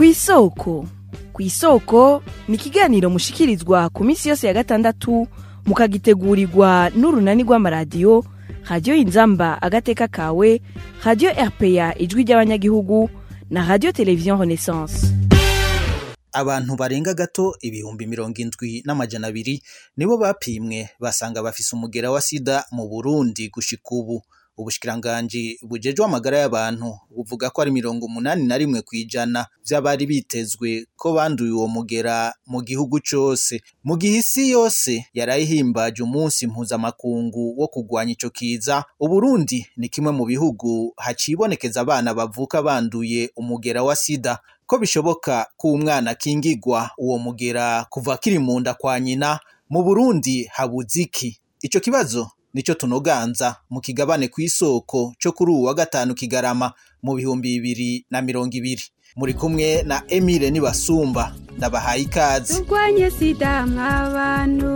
kw'isoko kw'isoko ni ikiganiro mushikirizwa ku minsi yose ya gatandatu mukagitegurirwa n'urunani rw'amaradiyo radiyo inzamba agateka kawe radiyo rpa ijwi ry'abanyagihugu na radiyo televiziyo renaissance abantu barenga gato ibihumbi mirongo indwi n'amajana abiri nibo bapimwe basanga bafise umugera wa sida mu burundi gushika ubu ubushikiranganji bujejwe amagara y'abantu buvuga ko ari mirongo umunani na rimwe kw'ijana vy'abari bitezwe ko banduye uwo mugera mu gihugu cose mu gihe isi yose yarayihimbaje umunsi mpuzamakungu wo kugwanya ico kiza uburundi ni kimwe mu bihugu hacibonekeza abana bavuka banduye umugera wa sida ko bishoboka ko umwana akingigwa uwo mugera kuva kiri mu nda kwa nyina mu burundi habuze iki ico kibazo nico tunoganza mu kigabane kw'isoko co kuri uwu wa gatanu kigarama mu bihumbi bibiri na mirongo ibiri muri kumwe na emile nibasumba ndabahaye ikaze turwanye sida mwabantu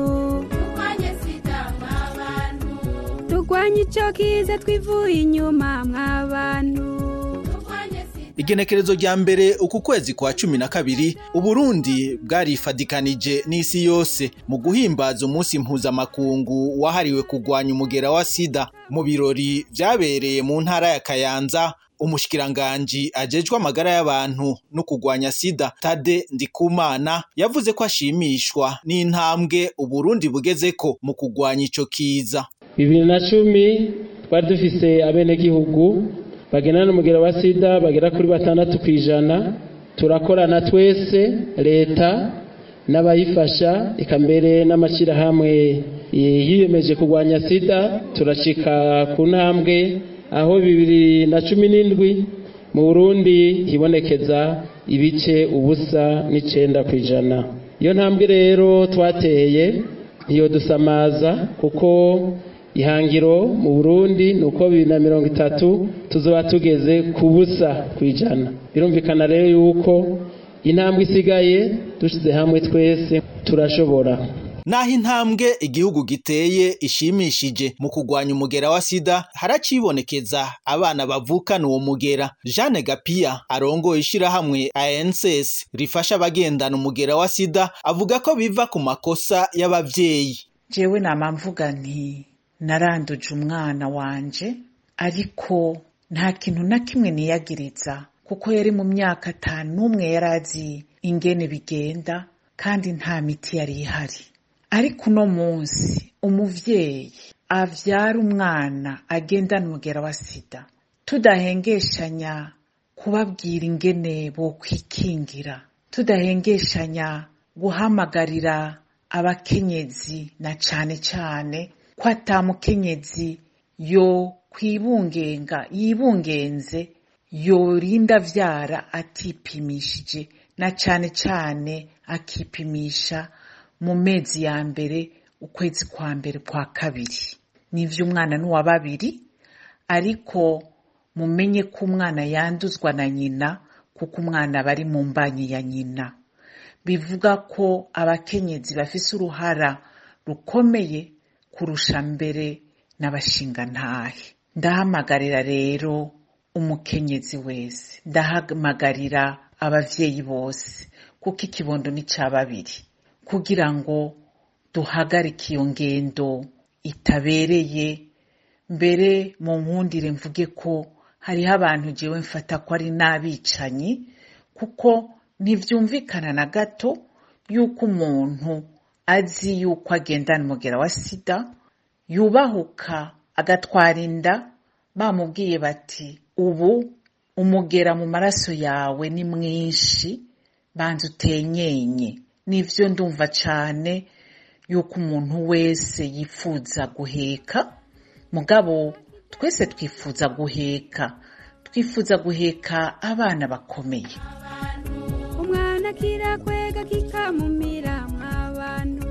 turwanye ico kiza twivuye inyuma mwabantu igenekerezo rya mbere uku kwezi kwa cumi na kabiri uburundi bwarifadikanije n'isi yose mu guhimbaza umunsi mpuzamakungu wahariwe kugwanya umugera wa sida mu birori vyabereye mu ntara ya kayanza umushikiranganji ajejwe amagara y'abantu no kugwanya sida tade ndikumana yavuze ko ashimishwa n'intambwe uburundi bugezeko mu kugwanya ico kiza bibiri na cumi twari dufise abenegihugu bagena n'umugera wa sida bagera kuri batandatu ku ijana turakorana twese leta n'abayifasha eka mbere n'amashyirahamwe yiyemeje kurwanya sida turacika ku ntambwe aho bibiri na cumi n'indwi mu burundi hibonekeza ibice ubusa n'icenda ku ijana iyo ntambwe rero twateye iyo dusamaza kuko ihangiro mu burundi ni uko bibiri na mirongo itatu tuzoba tugeze ku busa ku ijana birumvikana rero yuko intambwe isigaye dushyize hamwe twese turashobora naho intambwe igihugu giteye ishimishije mu kugwanya umugera wa sida haracibonekeza abana bavukana uwo mugera jeanne gapiya arongoye ishirahamwe anss rifasha abagendana umugera wa sida avuga ko biva ku makosa y'abavyeyi jewe nama mvuga nti naranduje umwana wanje ariko nta kintu na kimwe niyagiriza kuko yari mu myaka atanu n'umwe yari azi ingene bigenda kandi nta miti yari ihari ariko uno munsi umuvyeyi avyara umwana agendana umugera wa sida tudahengeshanya kubabwira ingene bokwikingira tudahengeshanya guhamagarira abakenyezi na cane cane ko ata mukenyezi yo kwibungenga yibungenze yorinda vyara atipimishije na cane cane akipimisha mu mezi ya mbere ukwezi kwa mbere kwa kabiri nivyo umwana n'uwa babiri ariko mumenye ko umwana yanduzwa na nyina kuko umwana aba ari mu mbanyi ya nyina bivuga ko abakenyezi bafise uruhara rukomeye kurusha mbere n'abashingantahe ndahamagarira rero umukenyezi wese ndahamagarira abavyeyi bose kuko ikibondo ni ca babiri kugira ngo duhagarike iyo ngendo itabereye mbere mu nkundire mvuge ko hariho abantu jewe mfata ko ari n'abicanyi kuko ntivyumvikana na gato yuko umuntu azi yuko agendana umugera wa sida yubahuka agatwara inda bamubwiye bati ubu umugera mu maraso yawe ni mwinshi banza utenyenye nivyo ndumva cane yuko umuntu wese yifuza guheka mugabo twese twifuza guheka twifuza guheka abana bakomeye umwana kirakwega kikamumira mwabantu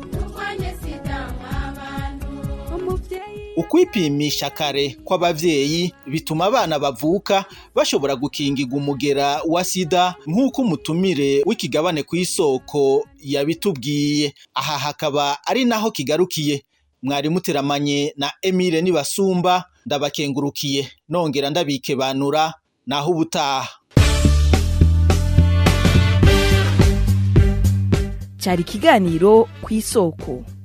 umuvyeyi ukwipimisha kare kw'abavyeyi bituma abana bavuka bashobora gukingirwa umugera wa sida nk'uko umutumire w'ikigabane kw'isoko yabitubwiye aha hakaba ari naho kigarukiye mwari muteramanye na Emile Nibasumba ndabakengurukiye nongera ndabikebanura naho ubutaha cyari ikiganiro ku isoko